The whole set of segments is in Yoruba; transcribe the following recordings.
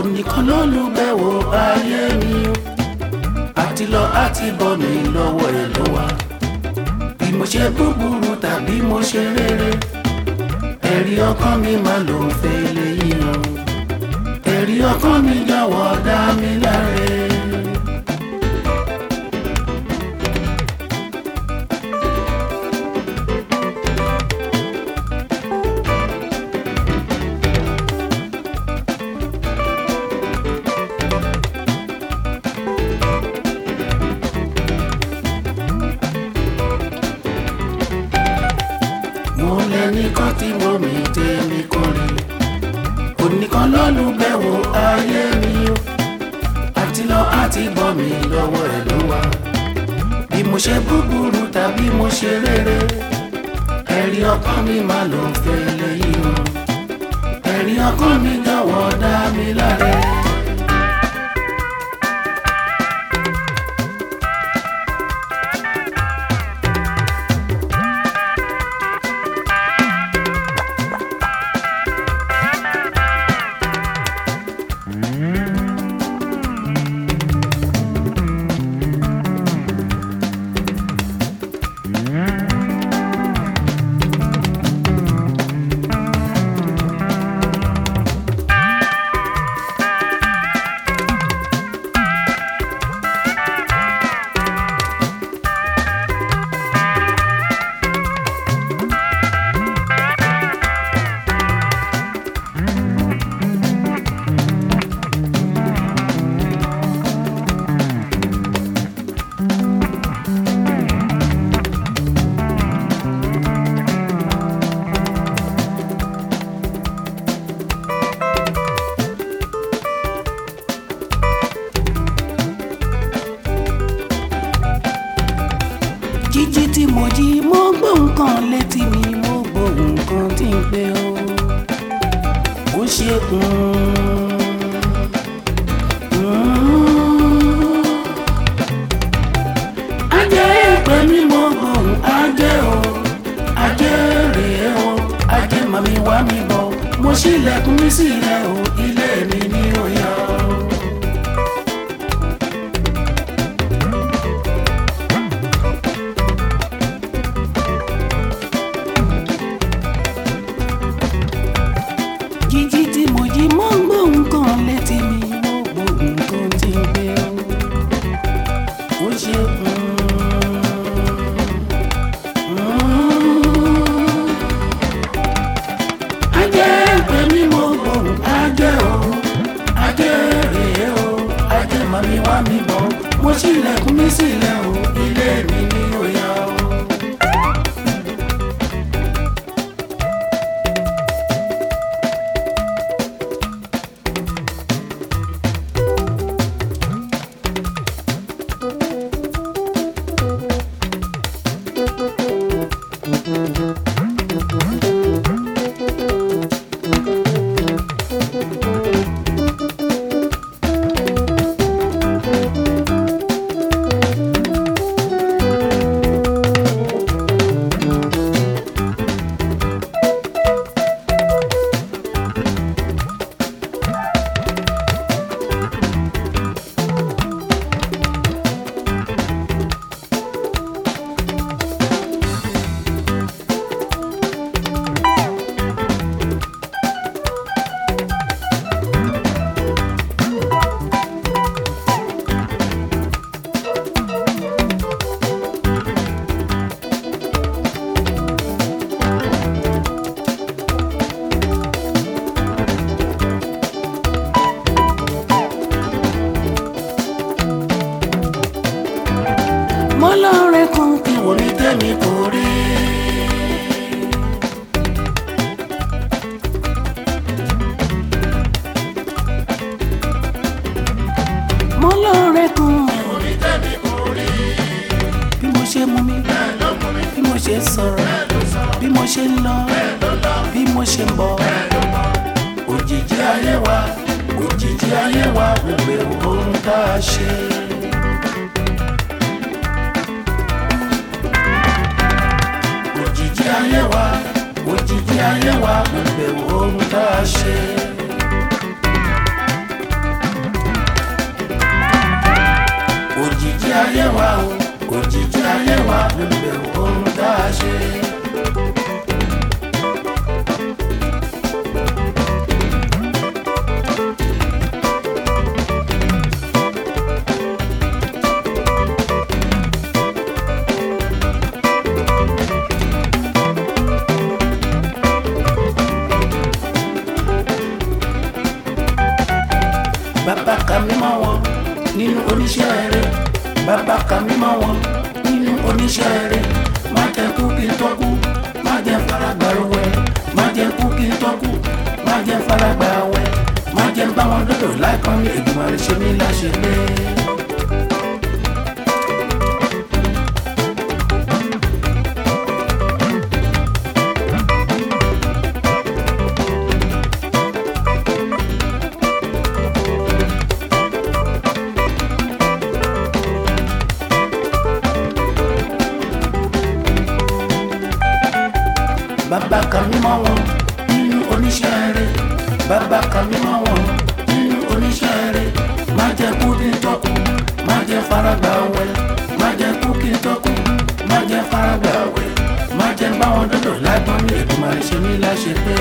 onìkan ló lùbẹ̀wò ayé mi o àti lọ àti bọ̀ mi lọ́wọ́ ẹ̀ ló wà bí mo ṣe búburú tàbí mo ṣe rere ẹ̀rí ọkàn mi máa lò ń fẹ́ léyìí o ẹ̀rí ọkàn mi jọ̀wọ́ dá mi láre. mo lẹ́nìkan tí mo mi tèmi kan rí onìkan lọ́lùbẹ̀wò ayé mi o àti lọ àti bọ̀ mi lọ́wọ́ ẹ̀ ló wà bí mo ṣe búburú tàbí mo ṣe rere ẹ̀rí ọkàn mi máa lò ń fẹ́ lẹ́yìn o ẹ̀rí ọkàn mi jọ̀wọ́ dá mi láre. jíjí tí mo jí mo gbọ́ nǹkan létí mi mo gbọ́ nǹkan tí ń pè ó ó ṣe ajẹ́ ìpè mi mo gbọ́ ajẹ́ o ajẹ́ rèé o ajẹ́ màmí wá mi bọ̀ mo ṣílẹ̀kùn mi sílẹ̀ o ilé mi ni ó yá o. jíjí tí mo jí mo ń gbọ́ nǹkan létí mi mo gbọ́ nǹkan tí ń gbé o ó ṣe ajẹ́ pé mi mo gbọ́ ajẹ́ o ajẹ́ rèé o ajẹ́ màmí wá mi bọ̀ mo ṣílẹ̀kùn mi sílẹ̀ o ilé mi ni ó yá o. mo lọ́ọ̀rẹ́ kan kí wò ní tẹ́mi kò rí. mo lọ́ọ̀rẹ́ kan kí wò ní tẹ́mi kò rí. bí mo ṣe mú mi bí mo ṣe sọ̀rọ̀ bí mo ṣe ń lọ bí mo ṣe ń bọ̀ òjijì ayé wa òjijì ayé wa gbogbo ohun tá a ṣe. òjijì ayé wa òjijì ayé wa gbogbo ohun tá a ṣe. ayé wa o òjijì ayé wa lólùbẹ̀wò ohun tá a ṣe. bàbá ka mímọ́ wọn nínú oníṣẹ́ rẹ̀ bàbá ka mímọ́ wọn nínú oníṣẹ́ rẹ̀ má jẹ́ kú kí n tọ́kú má jẹ́ faragbà wẹ̀ má jẹ́ kú kí n tọ́kú má jẹ́ faragbà wẹ̀ má jẹ́ bá wọn dọ́dọ̀ láìpọ́n mi ègbìmọ̀ rẹ̀ ṣe mí láṣẹ pé. bàbá ka mímọ́ wọn nínú oníṣẹ́ rẹ̀ bàbá ka mímọ́ wọn nínú oníṣẹ́ rẹ̀ má jẹ́ kú kí n tọ́kù má jẹ́ faragbà wẹ̀ má jẹ́ kú kí n tọ́kù má jẹ́ faragbà wẹ̀ má jẹ́ bá wọn dọ́dọ̀ lágbọ́n mi ètò ṣe mí láṣẹ pé.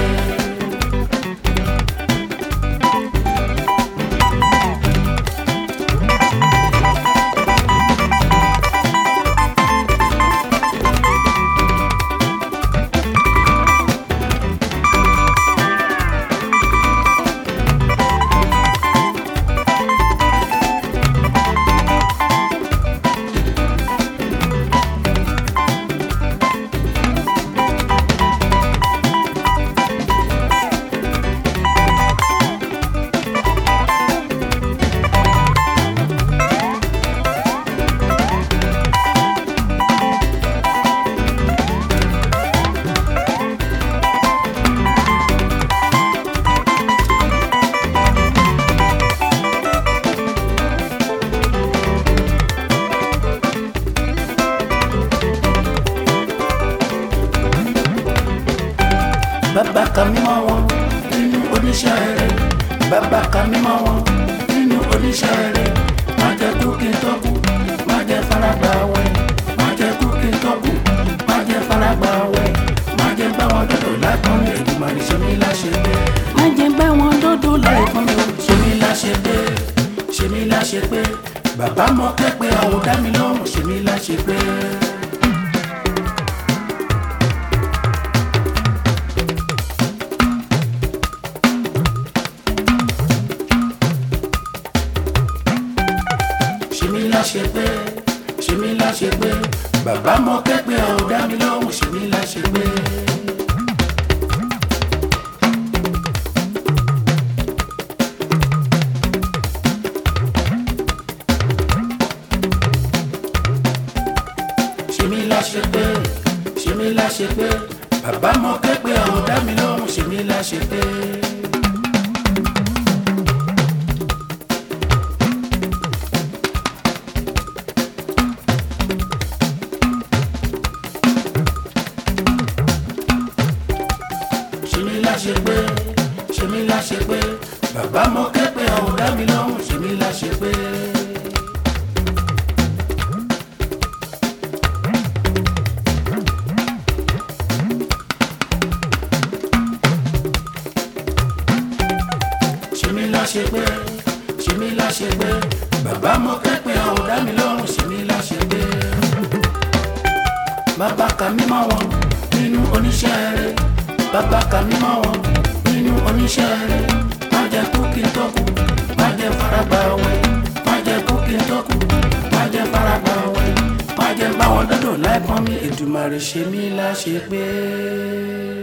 bàbá ka mímọ́ wọn nínú oníṣẹ́ rẹ̀ bàbá ka mímọ́ wọn nínú oníṣẹ́ rẹ̀ má jẹ́ kú kí n tọ́kù má jẹ́ faragbà wẹ̀ má jẹ́ kú kí n tọ́kù má jẹ́ faragbà wẹ̀ má jẹ́ bá wọn dọ́dọ̀ láìpọ́n mi èdùmọ̀ ní ṣe mí láṣẹ pé má jẹ́ bá wọn dọ́dọ̀ láìpọ́n mi ṣe mí láṣẹ pé ṣe mí láṣẹ pé bàbá mọ kẹ́pẹ́ àwọn dá mi lọ́rùn ṣe mí láṣẹ pé. ṣe mí láṣẹ pé ṣe mí láṣẹ pé bàbá mọ kẹ́pẹ́ ọ̀ dá mi lóhùn ṣe mí láṣẹ pé. ṣe mí láṣẹ pé ṣe mí láṣẹ pé bàbá mọ kẹ́pẹ́ ọ̀ dá mi lóhùn ṣe mí láṣẹ pé. ṣe mí láṣẹ pé ṣe mí láṣẹ pé bàbá mọ kẹ́pẹ́ ọ̀ dá mi lóhùn ṣe mí láṣẹ pé. ṣe mí láṣẹ pé ṣe mí láṣẹ pé bàbá mọ kẹ́pẹ́ ọ̀ dá mi lóhùn ṣe mí láṣẹ pé. bàbá ka mímọ́ wọn nínú oníṣẹ́ rẹ̀ bàbá ka mímọ́ wọn nínú oníṣẹ́ rẹ̀ má jẹ́ kú kí n tọ́kù má jẹ́ faragbà wẹ̀ má jẹ́ kú kí n tọ́kù má jẹ́ faragbà wẹ̀ má jẹ́ báwọn dọ́dọ̀ láìpọ́n mi Èdùmàrè ṣe mí láṣẹ pé.